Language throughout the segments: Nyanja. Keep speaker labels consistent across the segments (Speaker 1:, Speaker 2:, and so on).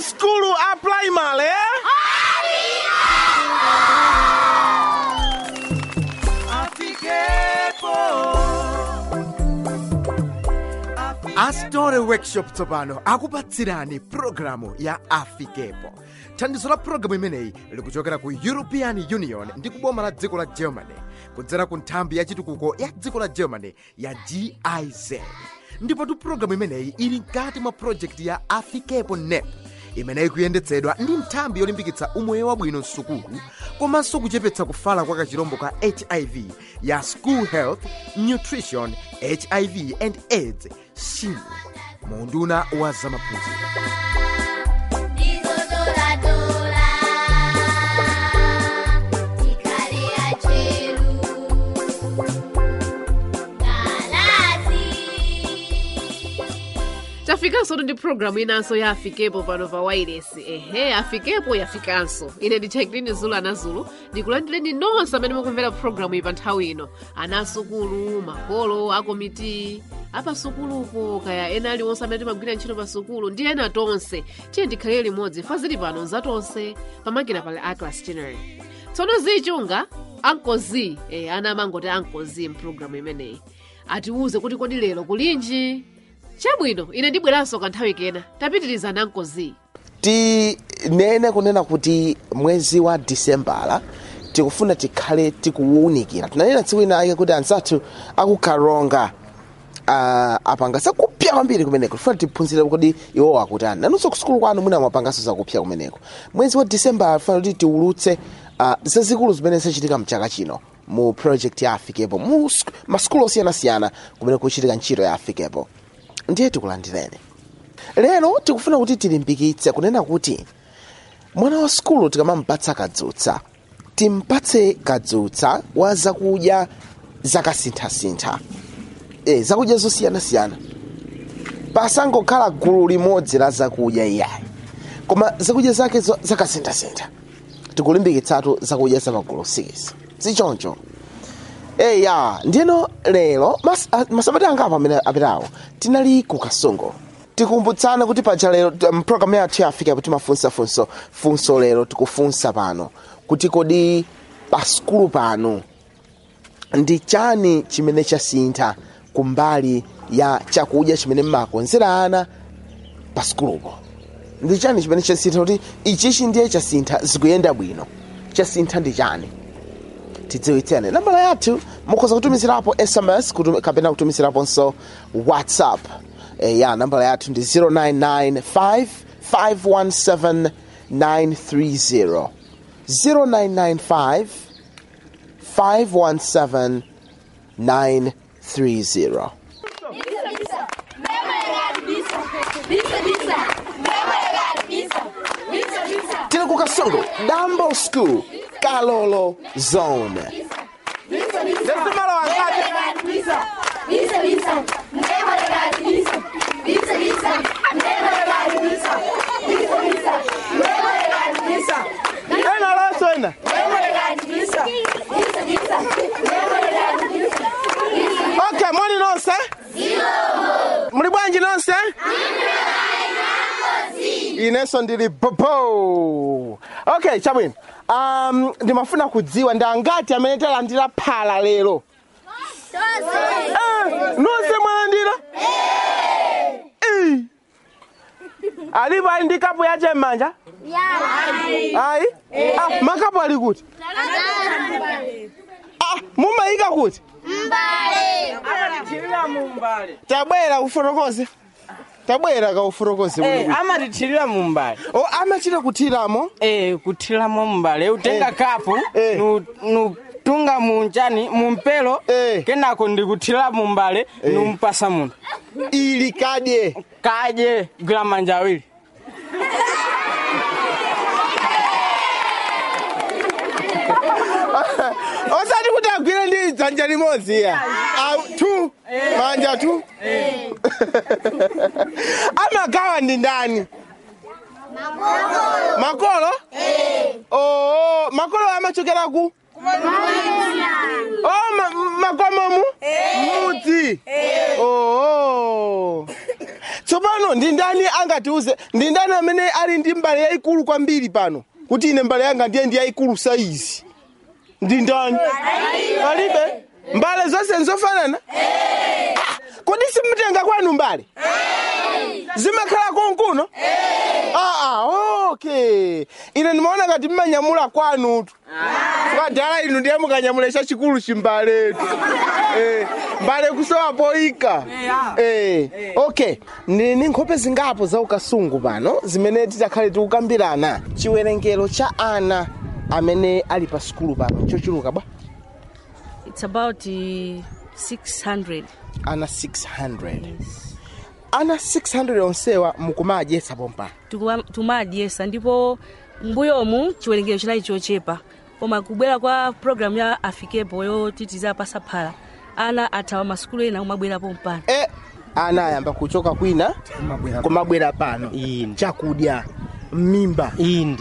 Speaker 1: skulu a primary astore workshop tsopano akupatsirani pulogalamu ya afikepo thandizo la pulogalamu imeneyi likuchokera ku european union ndi kuboma la dziko la germany kudzera ku nthambi ya chitukuko ya dziko la germany ya giz ndipotu pulogalamu imeneyi ili mkati mwa projekti ya afikepo nep imeneyi kuyendetsedwa ndi nthambi yolimbikitsa umoyo wabwino msukulu komanso kuchepetsa kufala kwa kachirombo ka hiv ya school health nutrition hiv and aids shin munduna wa zamaphunziro
Speaker 2: Ndizotola-tola, tikale acheru. Galazi.
Speaker 3: tafikanso ndi programu inanso ya afikepo pano pa wailesi ehe afikepo yafikanso ine ndi chakilini zulu anazulu ndikulandireni nonse amene mukumvera programu iyi pa nthawi ino anasukulu makolo akomiti apasukulupo kaya ena aliwonse amene timagwira ntchito pa sukulu ndi ena tonse tiye ndikhalire limodzi fa zili pano nzatonse pamakina pali aclas chinery tsono zichunga ankozi eh, ana amangoti ankozi mpulogalamu imeneyi atiwuze kuti kodi lero kulinji chabwino ine ndibweranso kanthawi kena tapitirizana ankozi
Speaker 1: tinene kunena kuti mwezi wa disembala tikufuna tikhale tikuwunikira tinanena tsiku inake kuti anzathu akukaronga uh, apanga zakupya kwambiri kumeneko tifuna tiphunzire kuti iwo akutani nanonso kusukulu kwanu mwina mwapanganso zakupya kumeneko mwezi wa disembala tifuna kuti tiwulutse uh, zazikulu zimene zachitika mchaka chino mu project ya afikepo mu sk- masukulu osiyanasiyana kumene kuchitika ntchito ya afikepo ndiye tikulandireni lero tikufuna kuti tilimbikitse kunena kuti mwana wa sukulu tikamampatsa kadzutsa timpatse kadzutsa wa zakudya zakasinthasintha e, zakudya zosiyanasiyana pasangokhala gulu limodzi la zakudya iyayi koma zakudya zake zo- zakasinthasintha tikulimbikitsatu zakudya zamagulu 6 zichoncho eya ndiyeno lero mas, a- masabata angapo amene apitawo tinali ku kasongo tikumbutsana kuti paja lero mpulogalamu yathu yafika kuti mafunsa funso funso lero tikufunsa pano kuti kodi pa sukulu pano ndi chani chimene chasintha kumbali ya chakudya chimene mmakonzera ana pa sukulupo ndi chani chimene chasintha kuti ichichi ndiye chasintha zikuyenda bwino chasintha ndi chani tidziwitsene nambala yathu mukhoza kutumizirapo sms kutum, kapena kutumiziraponso whatsapp e, ya nambala yathu ndi 0995 517 930 0995 517 930 tili ku kasongo dambo school kalolo zone ena lonso ena okay moni nonse muli bwanji nonse inenso ndili popo okay chabwino um, ndimafuna kudziwa ndi angati amene talandira phala lero Eh, nonse mwalandira Eh. alipo ali ndi kapu yache m'manja ayi ah, makapu ali kuti ah, mumayika kuti
Speaker 4: amatithirira mu mbale
Speaker 1: tabwera kufotokoze tabwera kaufotokoze
Speaker 4: Eh, amatithirira mu mbale
Speaker 1: o amachita kuthiramo
Speaker 4: Eh, kuthiramo mu mbale utenga
Speaker 1: Eh.
Speaker 4: kapu
Speaker 1: Eh.
Speaker 4: nu- nutunga munjani mumpelo
Speaker 1: Eh.
Speaker 4: kenako ndikuthira mu mbale numpasa munthu
Speaker 1: ili kadye
Speaker 4: kadye gwira manja awiri
Speaker 1: osati kuti agwire ndi dzanja limodzi ya Aw- tu manja tu amagawa ndi ndani makolo oo makolo amachokera ku oh ma- makomomu mudzi oo tsopano ndi ndani angatiuze ndi ndani amene ali ndi mbale yayikulu kwambiri pano kuti ine mbale yanga ndiye ndi yayikulu saizi ndi ndani palibe mbale zonse nzofanana Ah, kodi simutenga kwanu mbale zimakhala konkuno ah, ah, okay ine ndimaona ngati mmanyamula kwanutu kwadala inu ndiye mukanyamula chachikulu chimbaletu eh, mbale kusowa poika eh, okay ndili ndi nkhope zingapo za ukasungu pano zimene titakhale tikukambirana chiwerengero cha ana amene ali pa sukulu pano chochuluka bwa
Speaker 5: It's about uh, 600.
Speaker 1: ana 600 ana 600 onsewa mukumadyetsa pompa
Speaker 5: Tukuwa- tumadyesa ndipo mbuyomu chiwerengero chinali chochepa koma kubwera kwa programu ya afikepo yotitiza pasaphala ana athawa masukulu ena kumabwerapo mpano
Speaker 1: e ana ayamba kuchoka kwina kumabwera pano
Speaker 6: Inde.
Speaker 1: chakudya mimba
Speaker 6: inde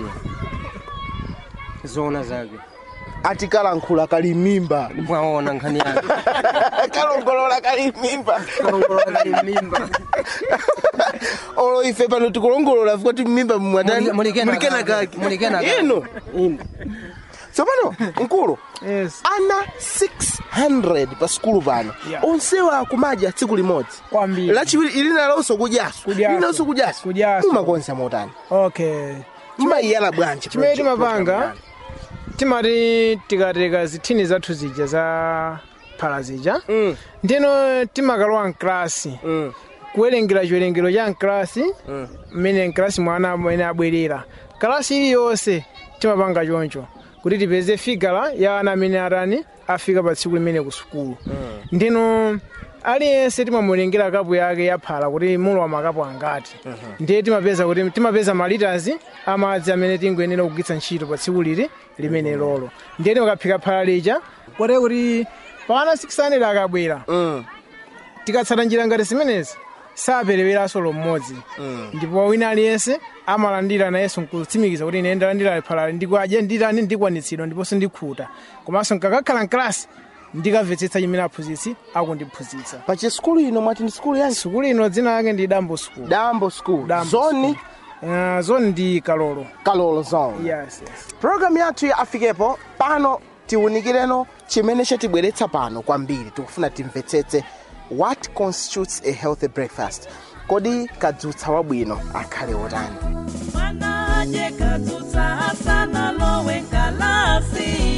Speaker 6: zona zake
Speaker 1: atikalankhula kali mimba
Speaker 6: mwaona nkhani yake
Speaker 1: kalongolola kali mimba
Speaker 6: kalongolola kali mimba
Speaker 1: olo ife pano tikulongolola kuti mimba
Speaker 6: Muli- mulikena kake, mulikena kake.
Speaker 1: ino
Speaker 6: inde
Speaker 1: tsopano mkulu
Speaker 7: Yes.
Speaker 1: ana 600 pa sukulu pano
Speaker 7: Yeah.
Speaker 1: onsewa akumadya tsiku limodzi
Speaker 7: Kwambiri.
Speaker 1: lachiwiri ili nalonso kudyaso
Speaker 7: Kudyaso.
Speaker 1: ilinalonso kudyaso
Speaker 7: Kudyaso.
Speaker 1: mumakonza motani
Speaker 7: okay
Speaker 1: mumayiyala bwanji
Speaker 7: chimene
Speaker 1: project
Speaker 7: timapanga
Speaker 1: program
Speaker 7: timati tikateka zithini zathu zija za phala zija
Speaker 1: Mm.
Speaker 7: ndino timakalowa mklasi
Speaker 1: Mm.
Speaker 7: kuwerengera chiwerengero cha mklasi mmene mklasi mwana amene abwerera kalasi iliyonse timapanga choncho kuti tipeze figala ya ana amene atani afika pa tsiku limene ku sukulu ndino aliyense timamulengera kapu yake ya phala kuti mulowa makapu angati ndiye timapeza kuti timapeza malitazi amadzi amene tingoyenera kugwiritsa ntchito pa tsiku lili limene lolo ndiye timakaphika phala lija kote kuti pana 600 akabwera
Speaker 1: Mm.
Speaker 7: tikatsata njira ngati zimenezi sapereweranso mmodzi ndipo wina aliyense amalandira nayenso nkutsimikiza kuti ine ndalandira phalali ndikwadya nditani ndikwanitsidwa ndiponso ndikhuta komanso nkakakhala mklasi ndikamvetsetsa chimene aphunzitsi akundiphunzitsa
Speaker 1: pa chisukulu ino mwati ndi sukulu yansi
Speaker 7: sukulu ino dzina lake ndi dambo school
Speaker 1: dambo school
Speaker 7: Dambo
Speaker 1: zoni
Speaker 7: uh, zoni ndi kalolo
Speaker 1: kalolo zone
Speaker 7: yes, yes.
Speaker 1: programu yathu ya afikepo pano tiwunikireno chimene chatibweretsa pano kwambiri tikufuna timvetsetse what constitutes a healthy breakfast kodi kadzutsa wabwino akhale wotani
Speaker 8: mwana aje kadzutsa asana lowe nkalasi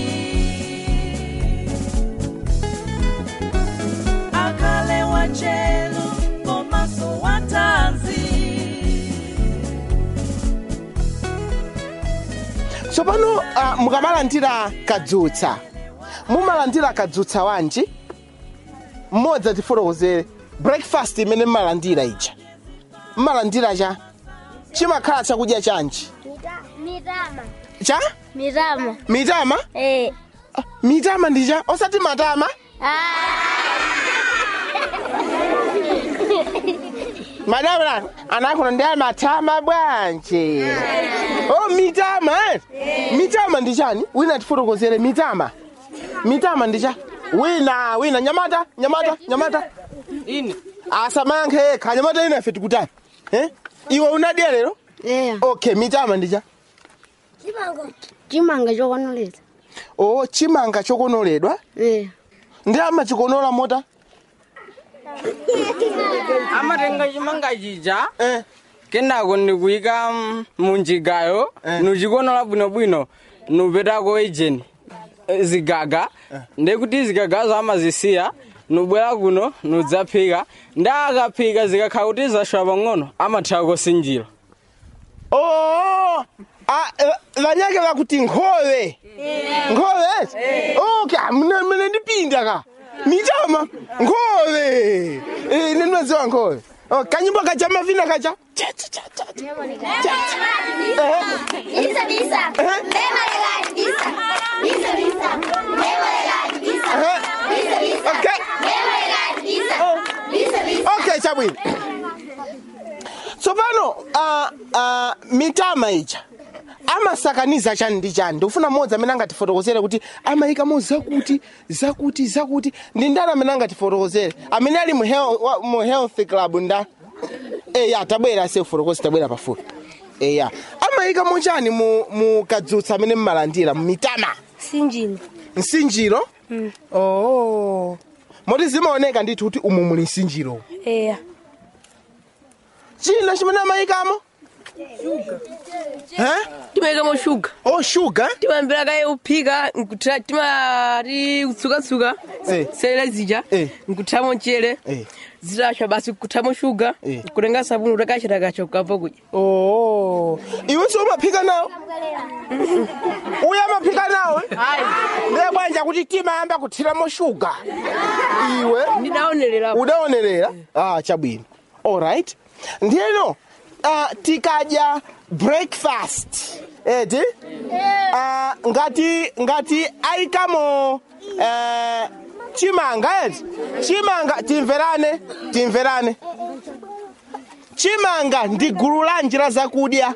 Speaker 8: akhale wachelu komaso watanzi
Speaker 1: tsopano uh, mukamalandira kadzutsa mumalandira kadzutsa wanji mmodzi atifotokozere breakfast imene mmalandira ija mmalandira cha chimakhala chakudya chanji
Speaker 2: Mitama.
Speaker 1: cha
Speaker 2: Mitama.
Speaker 1: mitama
Speaker 2: Eh.
Speaker 1: Ah, mitama ndija osati matama madama anakuno ndi matama bwanji oh mitama eh? mitama ndi chani wina tifotokozere mitama mitama ndi cha wina wina nyamata nyamata nyamata
Speaker 4: ine
Speaker 1: asamayankhe yekha nyamata ina ife tikutani eh? iwe unadya lero
Speaker 2: Yeah.
Speaker 1: okay mitama ndi cha
Speaker 2: Chimanga chokonoledwa.
Speaker 1: oh chimanga chokonoledwa
Speaker 2: Eh.
Speaker 1: ndi amachikonola mota
Speaker 4: amatenga chimanga chija
Speaker 1: eh.
Speaker 4: kenako ndikuyika mm, munjigayo
Speaker 1: Eh.
Speaker 4: nuchikonola bwinobwino nupetako ejeni eh, zigaga ndekuti zigagazo amazisiya nubwera kuno nudzaphika ndi akaphika zikakhala kuti zashowa pang'ono amathira kosinjira
Speaker 1: Oh, ah, eh, vanyake vakuti nkhowe nkhowe okay mne mne ndipinda ka mitama nkhowe Eh, ine ndinoziwa nkhowe Oh, kanyimbo kacha mavina kacha Cha, cha, cha, cha, cha. Eh,
Speaker 2: Bisa bisa.
Speaker 1: Eh?
Speaker 2: Lema legal bisa. Bisa bisa. Lema legal bisa.
Speaker 1: eh.
Speaker 2: Bisa bisa.
Speaker 1: Okay.
Speaker 2: Lema legal bisa. Bisa bisa.
Speaker 1: okay chabwino tsopano uh, uh, mitama ija amasakaniza chani ndi chani ndikufuna mmodzi amene angatifotokozere kuti amayikamo zakuti zakuti zakuti ndi ndani amene angatifotokozere amene ali mu hel- wa- mu health club nda eya tabwera sefuro kosi tabwera pafupi eya amayika muchani mu, mu kadzutsa amene mmalandira mmitama
Speaker 9: sinjino
Speaker 1: msinjiro
Speaker 9: Mm.
Speaker 1: oh. moti zimaoneka ndithu kuti umu muli msinjiro
Speaker 9: eya
Speaker 1: china chimene amayikamo Eh?
Speaker 6: timayikamo shuga
Speaker 1: oh shuga
Speaker 6: timayambira kaye uphika nkuthira timati kutsukatsuka
Speaker 1: Eh.
Speaker 6: selera zija
Speaker 1: Eh.
Speaker 6: nkuthiramo mchere
Speaker 1: Eh.
Speaker 6: zitasha basi kuthiramo shuga
Speaker 1: Eh.
Speaker 6: kutenga sabuni utakachitakacha ukapva kudya
Speaker 1: oh. iwenso umaphika nawo uyo amaphika nawo ndiye bwanja kuti timayamba kuthiramo shuga iwe
Speaker 6: ndidaonerera
Speaker 1: udaonerera ah, chabwino alright ndiyeno uh, tikadya breakfast eti uh, ngati ngati ayikamo uh, chimanga eti chimanga timverane timverane chimanga ndi gulu la njira zakudya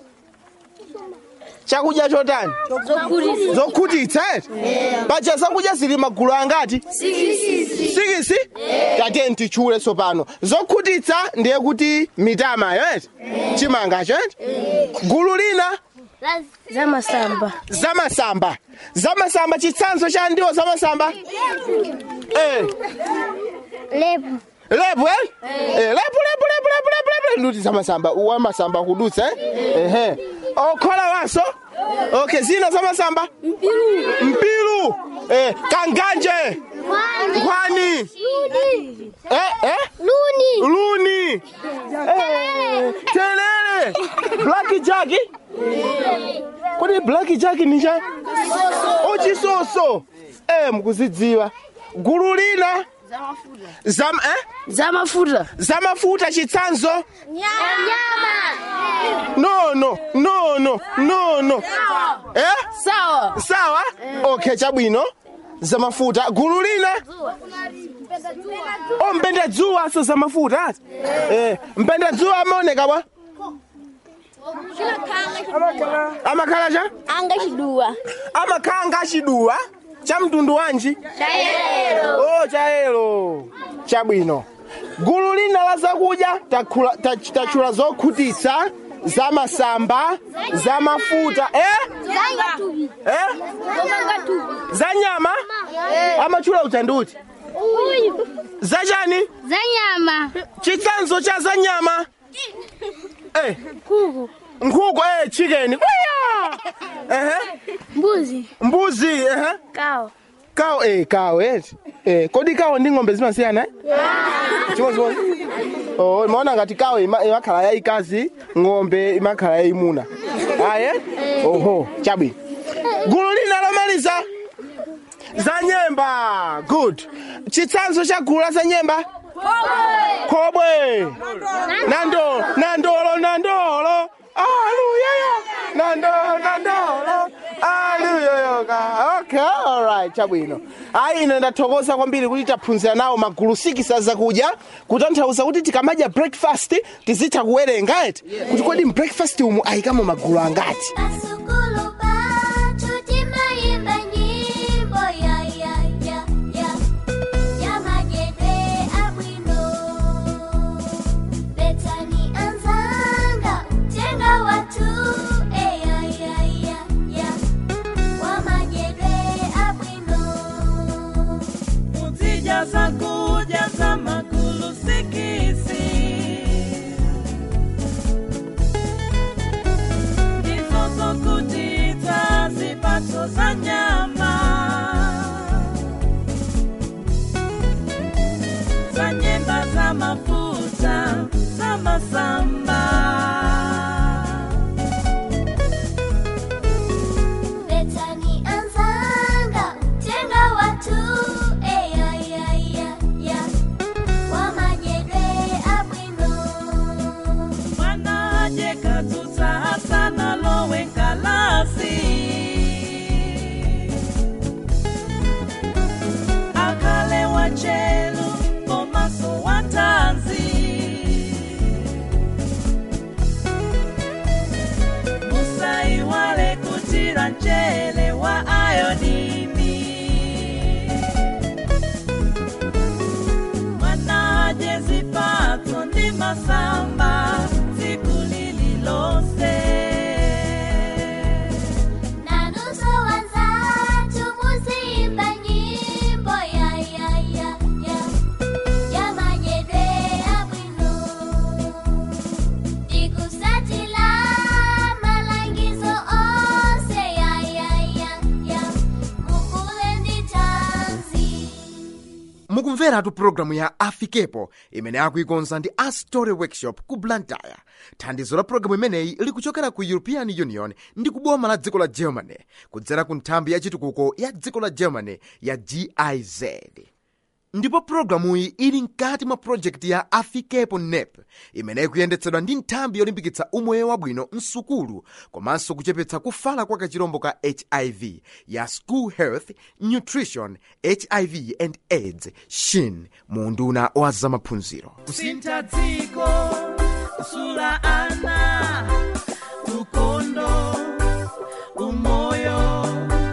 Speaker 1: chakudya chotani zokhutitsa eti paja zakudya zili magulu angati sikisi tate ntichule tsopano zokhutitsa ndiye kuti mitamayo eti chimangacho eti gulu lina
Speaker 9: zamasamba
Speaker 1: zamasamba zamasamba chitsanzo cha ndiwo zamasamba eh
Speaker 9: lepo
Speaker 1: lepo eh eh lepo lepo lepo lepo lepo lepo nduti zamasamba wamasamba kudutsa eh ehe okhola waso okay zina zamasamba mpilu eh kanganje nkhwani eh eh
Speaker 9: luni
Speaker 1: luni eh telele black jack kodi black jack ni cha ochisoso eh mukuzidziwa gulu lina zam eh
Speaker 9: zamafuta
Speaker 1: zamafuta chitsanzo
Speaker 9: nyama
Speaker 1: no no no no no no eh
Speaker 9: sawa
Speaker 1: sawa okay chabwino zamafuta gulu lina o mpenda dzuwa so zamafuta ati eh mpenda dzuwa amaoneka bwa amakhala cha
Speaker 9: angachiduwa
Speaker 1: amakhala ngachiduwa cha mtundu wanji
Speaker 9: chayelo
Speaker 1: oh chayelo chabwino gulu lina la zakudya takhula- tach- tachula zokhutitsa zamasamba zamafuta eh
Speaker 9: zangatubi
Speaker 1: eh
Speaker 9: zangatubi
Speaker 1: za nyama amachula utanduti
Speaker 9: uyu
Speaker 1: zachani
Speaker 9: zanyama
Speaker 1: chitsanzo cha za nyama eh
Speaker 9: kuku
Speaker 1: nkhuku eh chicken Uya! ehe
Speaker 9: mbuzi
Speaker 1: mbuzi ehe
Speaker 9: kawo
Speaker 1: kawo eh kawo eti eh kodi kawo ndi ng'ombe zimasiyana eh chimodzimodzi oh maona ngati kawo ima- imakhala yayikazi ng'ombe imakhala yayimuna aye oho chabwino gulu lina lomaliza za nyemba good chitsanzo cha gulu la za nyemba khobwe nando nandolo nandolo aluyayo nando nandolo aluyoyoka okay alright chabwino ayi ine ndathokoza kwambiri kuti taphunzira nawo magulu sikisa zakudya kutanthauza kuti tikamadya breakfast tizitha kuwerenga eti kuti kodi mbreakfast umu ayikamo magulu angati
Speaker 2: Pasukulu patu timayimba nyimbo ya ya ya ya ya magede abwino Betani anzanga tenga watu e ya ya ya ya wa magede abwino
Speaker 8: Uzijaza kujaza magulu sikisi Ndizo kutita zipato za nyama Za nyemba za mafuta za masamba
Speaker 2: Betani anzanga tenga watu e ya ya ya ya wa magede abwino
Speaker 8: Mwana aje katuta hasana lowe nkalasi Akale wachelu komaso watanzi Musai wale kutira nchele wa ayodini Mwana aje zipato ndi masamba
Speaker 10: mukumveratu pulogalamu ya afikepo imene akuikonza ndi astory workshop ku blantyre thandizo la pulogalamu imeneyi likuchokera ku european union ndi kuboma la dziko la germany kudzera ku nthambi ya chitukuko ya dziko la germany ya giz ndipo pulogalamuyi ili mkati mwa projekti ya afikepo nep imene ikuyendetsedwa ndi nthambi yolimbikitsa umoyo wabwino msukulu komanso kuchepetsa kufala kwa kachirombo ka hiv ya school health nutrition hiv and aids shin mu unduna wa zamaphunziro
Speaker 8: kusintha dziko kusula ana ukondo umoyo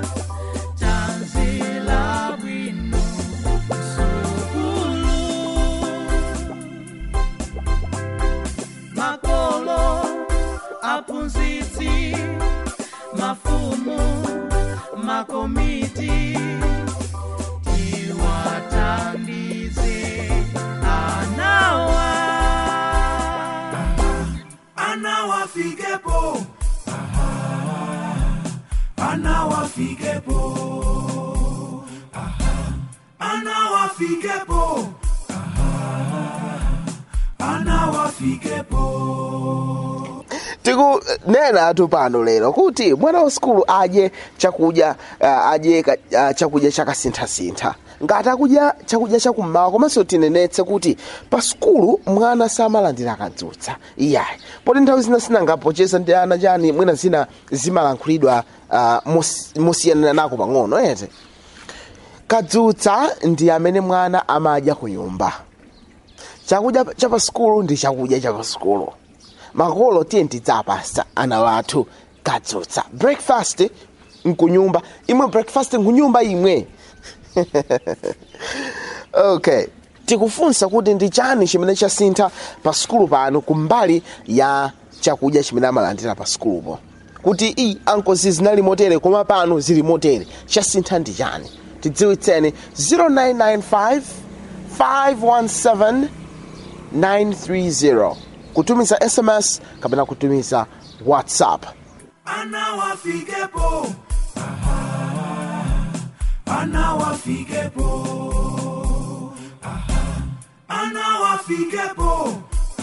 Speaker 8: tanzila bwino msukulu makolo aphunzitsi mafumu makomiti tiwathandize anawa anawafikepo anawafikepo anawafikepo anawafikepo
Speaker 1: tikunena atu pano lero kuti mwana wa sukulu adye chakudya uh, adye ka- uh, chakudya chakasinthasintha ngati akudya chakudya chakummawa komanso tinenetse kuti pa sukulu mwana samalandira kadzutsa iyayi poti nthawi zina sinangapocheza ndi ana chani mwina zina zimalankhulidwa uh, mos- mosiyanana nako pang'ono ete kadzutsa ndi amene mwana amadya ku nyumba chakudya cha pa sukulu ndi chakudya cha pa sukulu makolo tiye tidzapasa ana wathu kadzutsa breakfast nkunyumba imwe breakfast nkunyumba imwe okay tikufunsa kuti ndi chani chimene chasintha pa sukulu pano kumbali ya chakudya chimene amalandira pa sukulupo kuti i ankozi zinali motere koma pano zili motere chasintha ndi chani tidziwitseni 0995 517 930 kutumiza sms kapena kutumiza whatsapp
Speaker 8: anawafikepo anawafikepo anawafikepo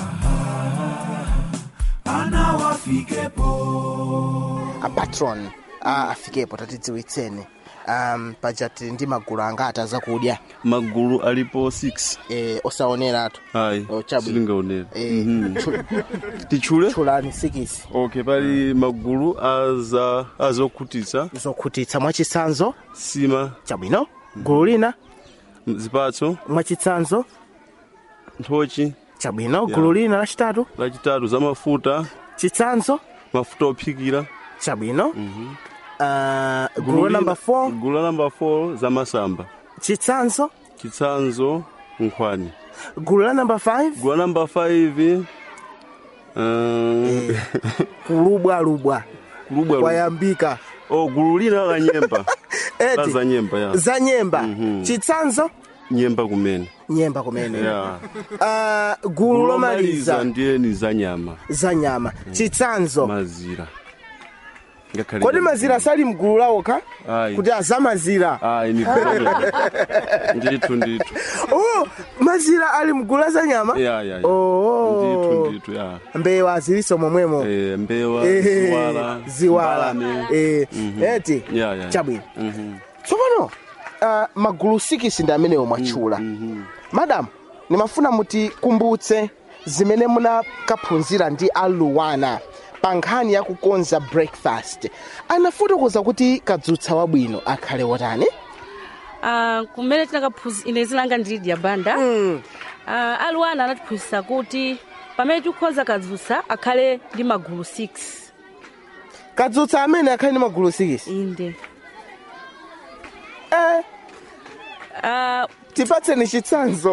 Speaker 8: anawafikepo
Speaker 1: apatron a afikepo tatidziwitseni um, pajati ndi magulu angati zakudya
Speaker 11: magulu alipo 6
Speaker 1: eh, osaoneratu
Speaker 11: ayi
Speaker 1: Oh, chabwino.
Speaker 11: silingaonera
Speaker 1: Eh,
Speaker 11: Mhm.
Speaker 1: tchu-
Speaker 11: tichule
Speaker 1: tchulani sikisi
Speaker 11: okay pali magulu aza azokhutitsa
Speaker 1: zokhutitsa mwachitsanzo
Speaker 11: sima
Speaker 1: chabwino gulu lina
Speaker 11: zipatso
Speaker 1: mwachitsanzo
Speaker 11: nthochi
Speaker 1: chabwino
Speaker 11: Yeah.
Speaker 1: gulu lina lachitatu
Speaker 11: lachitatu za mafuta
Speaker 1: chitsanzo
Speaker 11: mafuta ophikira
Speaker 1: chabwino uh, gulu la namba 4
Speaker 11: gulu la namba 4 za masamba
Speaker 1: chitsanzo
Speaker 11: chitsanzo nkhwani
Speaker 1: gulu la namba 5
Speaker 11: gulu la namba 5 um,
Speaker 1: kulubwalubwa
Speaker 11: kulubwa
Speaker 1: kwayambika
Speaker 11: oh gulu lina la nyemba la
Speaker 1: eti
Speaker 11: za nyemba ya
Speaker 1: za nyemba
Speaker 11: Mhm.
Speaker 1: chitsanzo
Speaker 11: nyemba kumene
Speaker 1: nyemba kumene
Speaker 11: ya
Speaker 1: uh, gulu lomaliza
Speaker 11: ndiye ni za nyama
Speaker 1: za nyama chitsanzo
Speaker 11: mazira ngakhale
Speaker 1: kodi mazira sali mgulu lawoka
Speaker 11: Ayi.
Speaker 1: kuti azamazira
Speaker 11: ayi ni problem ndithu ndithu
Speaker 1: oh, mazira ali mgulu la za nyama
Speaker 11: ya ya ya
Speaker 1: Oh.
Speaker 11: ndithu ndithu ya
Speaker 1: mbewa ziliso momwemo
Speaker 11: Eh, mbewa
Speaker 1: Eh,
Speaker 11: ziwala
Speaker 1: ziwala
Speaker 11: mbalame.
Speaker 1: Eh,
Speaker 11: Mhm.
Speaker 1: eti
Speaker 11: ya ya
Speaker 1: chabwino
Speaker 11: Mhm.
Speaker 1: tsopano uh, magulu sikisi ndi amenewo mwatchula madamu nimafuna mutikumbutse zimene munakaphunzira ndi aluwana pa nkhani ya kukonza breakfast anafotokoza kuti kadzutsa wabwino akhale wotani
Speaker 5: Ah, kumene tinakaphunzira ine zinanga ndili dya banda Ah, aluwana anatiphunzitsa kuti pamene tikukhoza kadzutsa akhale ndi magulu 6
Speaker 1: kadzutsa amene akhale ndi magulu 6
Speaker 5: inde
Speaker 1: eh,
Speaker 5: Ah,
Speaker 1: tipatseni chitsanzo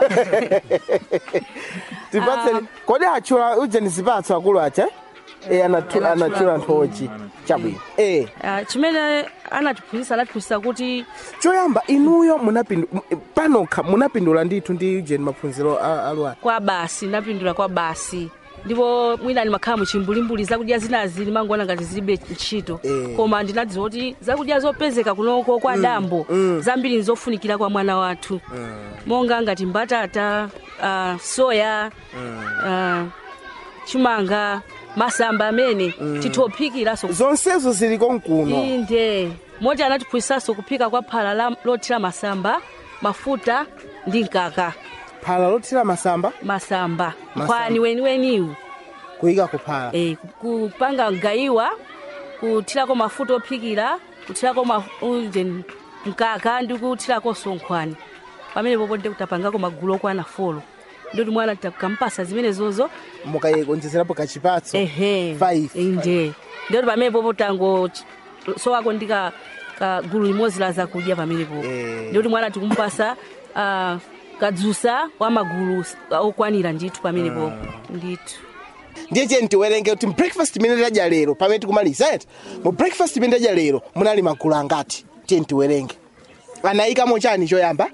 Speaker 1: tipatseni kodi atchula ujeni zipatso akulu acha e, anathu- anatchula nthochi chabwino e.
Speaker 5: ah, chimene anatiphunzitsa anatiphunzitsa kuti
Speaker 1: choyamba inuyo munapindu m- panokha munapindula ndithu ndi ujeni maphunziro a- aluwana
Speaker 5: kwa basi napindula kwa basi ndipo mwina ndimakhala muchimbulimbuli zakudya zinazi ndimangoona ngati zilibe ntchito
Speaker 1: Eh.
Speaker 5: koma ndinadziwa kuti zakudya zopezeka kunoko kwa dambo zambiri nzofunikira kwa mwana wathu monga ngati mbatata uh, soya uh, chimanga masamba amene tithophikiraso
Speaker 1: zonsezo zili konkuno
Speaker 5: inde moti anatiphunzitsanso kuphika kwa phala la- lothira masamba mafuta ndi mkaka
Speaker 1: phala lothira masamba
Speaker 5: masamba
Speaker 1: Masamba.
Speaker 5: nkhwani weniweniwu
Speaker 1: kuyika kuphala
Speaker 5: e, kupanga gayiwa kuthirako mafuta ophikira kuthirako ma- unje mkaka ndi kuthirakonso nkhwani pamene popo ndi kutapangako magulu okwana folo ndoti mwana tikampasa zimenezozo
Speaker 1: mukayikonjezerapo kachipatso
Speaker 5: ehe
Speaker 1: Five.
Speaker 5: inde ndoti pamene popo tango ch- sowako ndi ka ka gulu limodzi la zakudya pamene popo
Speaker 1: Eh.
Speaker 5: ndoti mwana tikumpasa ah, kadzusa wa magulu s- okwanira ndithu pamene popo ndithu
Speaker 1: ndiye cheni tiwerenge kuti breakfast imene tadya lero pamene tikumaliza eti mu breakfast imene tadya lero munali magulu angati tiyeni tiwerenge anayikamo chani choyamba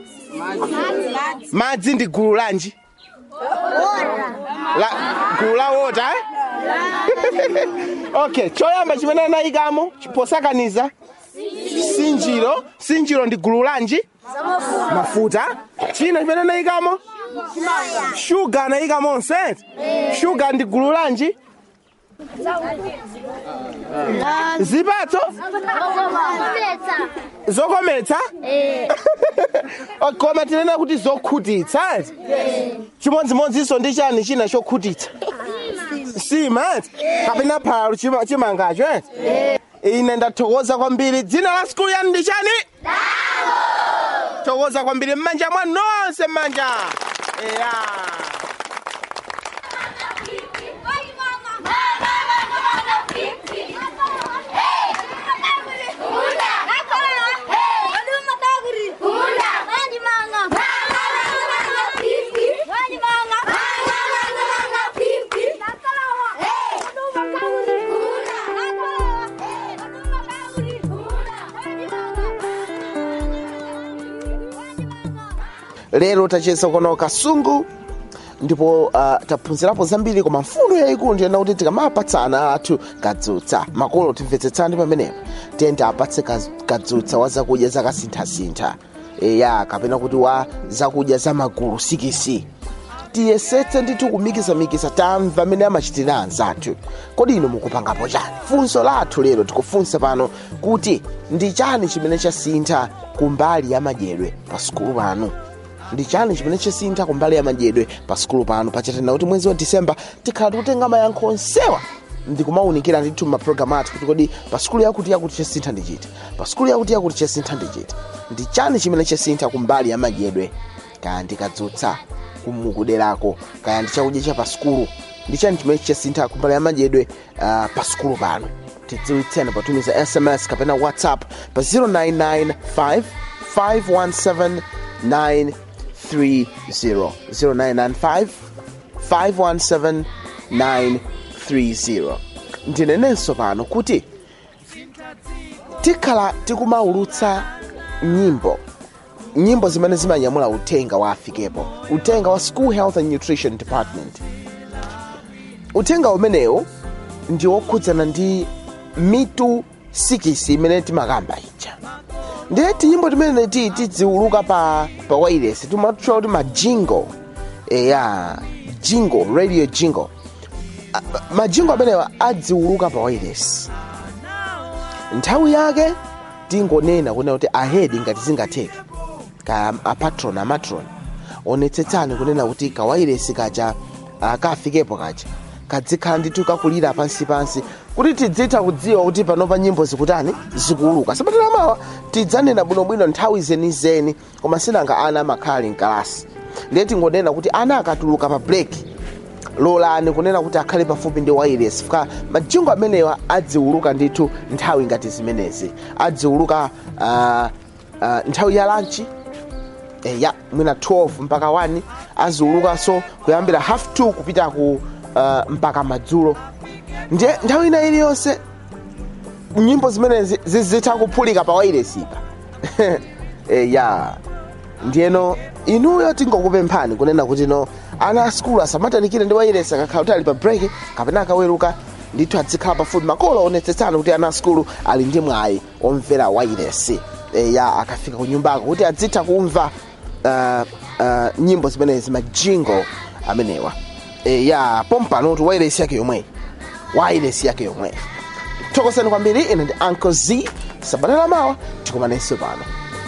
Speaker 1: madzi ndi gulu lanji la, gulu la wota eh? okay choyamba chimene anayikamo posakaniza sinjiro sinjiro ndi gulu lanji mafuta china chimene anayikamo shuga anayikamonso eti shuga ndi gulu lanji zipatso zokometsa koma tinena kuti zokhutitsa eti chimodzimodzinso ndi chani china chokhutitsa sima eti kapena phala chima- chimangacho eti ine ndathokoza kwambiri dzina la skulu yanu ndi chani thokoza kwambiri mmanja mwanu nonse mmanja eya lero tachesa kuno kasungu ndipo uh, taphunzirapo zambiri koma mfundo yayikulu ndiyena kuti tikamapatsana athu kadzutsa makolo timvetsetsani pamenepo tiyende apatse kaz- kadzutsa wa zakudya zakasinthasintha eya kapena kuti wa zakudya za magulu sikisi tiyesetse ndithu kumikisamikiza tamva amene amachitira anzathu kodi inu mukupangapo chani funso lathu lero tikufunsa pano kuti ndi chani chimene chasintha kumbali ya madyedwe pa sukulu panu ndi chani chimene chasintha kumbali ya madyedwe pa sukulu pano pachatenda kuti mwezi wa disemba tikhala tikutenga mayankho onsewa ndikumawunikira ndithu mapulogalamu athu kuti kodi pa sukulu yakuti yakuti chasintha ndi chiti pa sukulu yakuti yakuti chasintha ndi chiti ndi chani chimene chasintha kumbali ya madyedwe kaya ndikadzutsa kumukuderako kaya ndi chakudya cha pa sukulu ndi chani chimene chasintha kumbali ya madyedwe uh, pa sukulu pano tidziwitseni patumiza sms kapena whatsapp pa 0995 517 930 0995 517 930 ndinenenso pano kuti tikhala tikumaulutsa nyimbo nyimbo zimene zimanyamula uthenga wa afikepo uthenga wa school health and nutrition department uthenga umenewu ndi wokhudzana ndi mitu sikisi imene timakamba ija ndiye tinyimbo timene ti tidziuluka pa pa wireless timatchula kuti majingo eya jingo radio jingo A- majingo amenewa adziuluka pa wireless nthawi yake tingonena kunena kuti ahedi ngati zingatheke ka apatron amatron onetsetsani kunena kuti kawairesi kaja uh, kafikepo kaja kadzikhala ndithu kakulira pansipansi kuti tidzitha kudziwa kuti panopa nyimbo zikutani zikuuluka sabatala mawa tidzanena bwinobwino nthawi zenizeni koma sinanga ana amakhala ali mkalasi ndiye tingonena kuti ana akatuluka pa break lolani kunena kuti akhale pafupi ndi wireless fika majingo amenewa adziuluka ndithu nthawi ngati zimenezi adziuluka uh, uh, nthawi ya lanchi eh, ya mwina 12 mpaka 1 aziulukanso kuyambira half 2 kupita ku uh, mpaka madzulo ndiye nthawi ina iliyonse nyimbo zimenezi zizitha kuphulika pa wireless ipa eh, ya ndiyeno inuyo tingokupemphani kunena kuti no ana a skulu asamatanikire ndi wairesi akakhala kuti ali pa break kapena akaweruka ndithu adzikhala pafupi makolo onetsetsana kuti ana a skulu ali ndi mwayi omvera wairesi e, ya akafika ku nyumbako kuti adzitha kumva uh, uh, nyimbo zimenezi majingo amenewa e, ya pompanotu wairesi yake yomweyi wairesi yake yomweyi thokozani kwambiri ine ndi uncle z sabata lamawa tikumanenso pano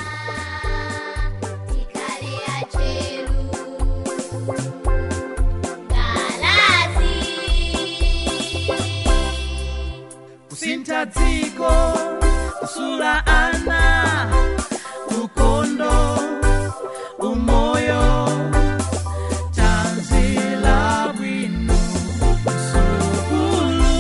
Speaker 8: kusintha dziko kusula ana ukondo umoyo tanzila bwino msukulu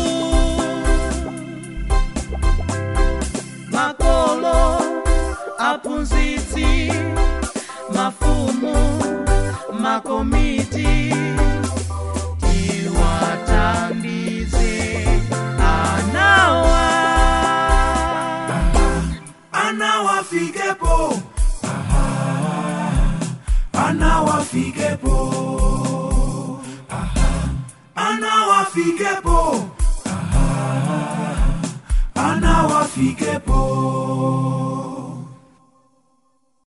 Speaker 8: makolo aphunzitsi mafumu makomiti tiwathandize anawa
Speaker 12: anawafikepo anawafikepo anawafikepo anawafikepo